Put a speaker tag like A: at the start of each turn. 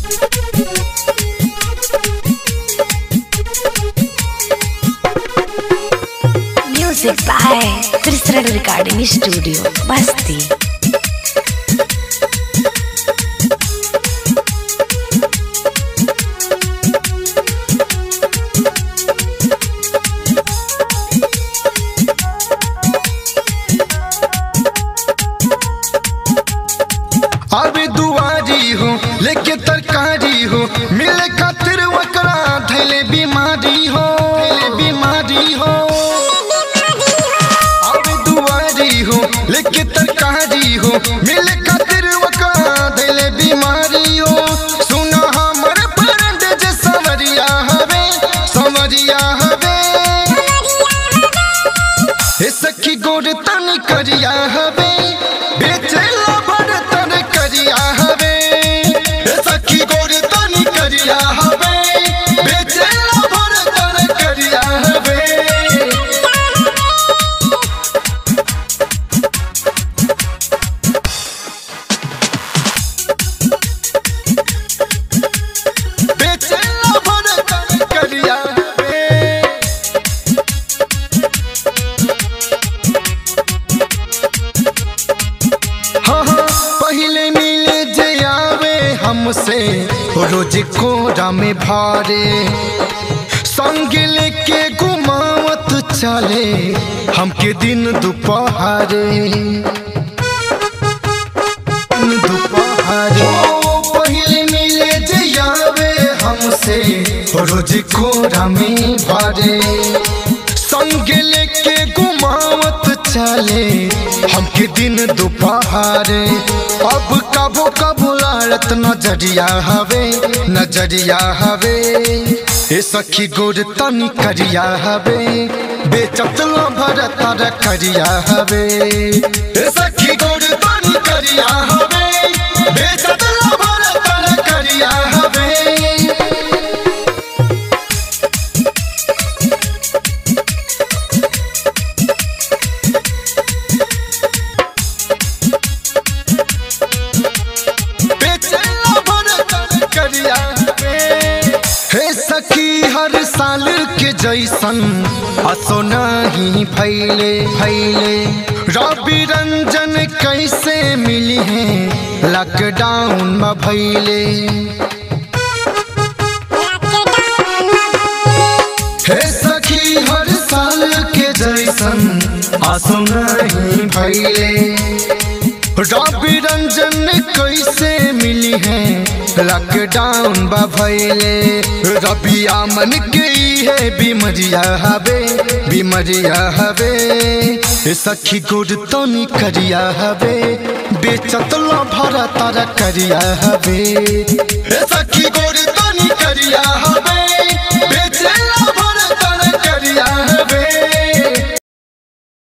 A: Music by Tristan Recording Studio, Basti.
B: अबे दुआरी हो लेके तरकारी हो मिले खातिर वकरा धैले बीमारी हो धैले बीमारी हो अबे दुआरी हो लेके तरकारी हो मिले खातिर वकरा धैले बीमारी हो सुना हमर फ्रेंड जे सवरिया हवे सवरिया हवे हे सखी गोर तन करिया हवे बेचेला भर तन करिया हवे हे सखी गोर तन करिया हवे बेचेला भर तन करिया हवे बेचेला भर तन करिया हवे हाँ हाँ पहले मिले जे आवे हमसे रोज कोरा में भारे संग लेके घुमावत चले हमके दिन दोपहरे दोपहरे ओ, पहले मिले जे आवे हमसे रोज कोरा में भारे संग लेके घुमावत चले हमके दिन दोपहरे अब कबो कबो लाड़त नजरिया हवे नजरिया हवे ए सखी गोर तनी करिया हवे बेचत लो भरत करिया हवे ए सखी गोर तनी करिया हवे बेचत लो भरत करिया हवे बेचेला भरतन करिया हे सखी हर साल के जैसन असो नहीं फैले फैले रवि रंजन कैसे मिली है लॉकडाउन में भैले हे सखी हर साल के जैसन आसो नहीं भैले रवि रंजन कैसे मिली है लॉकडाउन बभैले रवि आमन के है बीमरिया हवे बीमरिया हवे ए सखी गुड़ तनी करिया हवे बेचत लो भरा तारा करिया हवे ए सखी गुड़ तनी करिया